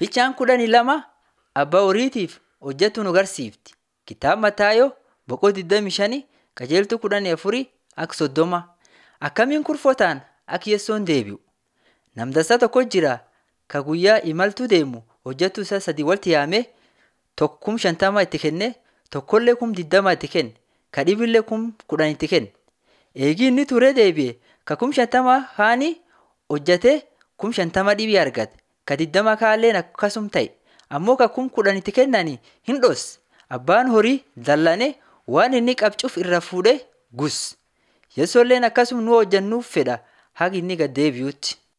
Fichaan kudhanii lama abbaa horiitiif hojjetu nu agarsiifti. Kitaaba Mataayoo boqoo 25 qajeeltuu kudhanii afurii akka soddoma. Akkamiin kurfootaan akka Yesoon deebi'u. Namdasa tokko jira ka guyyaa imaltuu deemu hojjetu isaa sadii walitti yaamee tokko kum shantama itti kenne tokkollee kum digdama itti kenne ka dhibillee kum kudhan itti kenne. Eegii inni turee deebi'e ka kum shantama haani hojjetee kum shantama dhibii argate ka digdama kaalleen akkasum ta'e ammoo ka kum kudhan itti kennanii hin dhosse abbaan horii dallane waan inni qabcuuf irra fuudhee gus. Yesoolleen akkasum nu hojjannuuf fedha haga inni gad deebi'utti.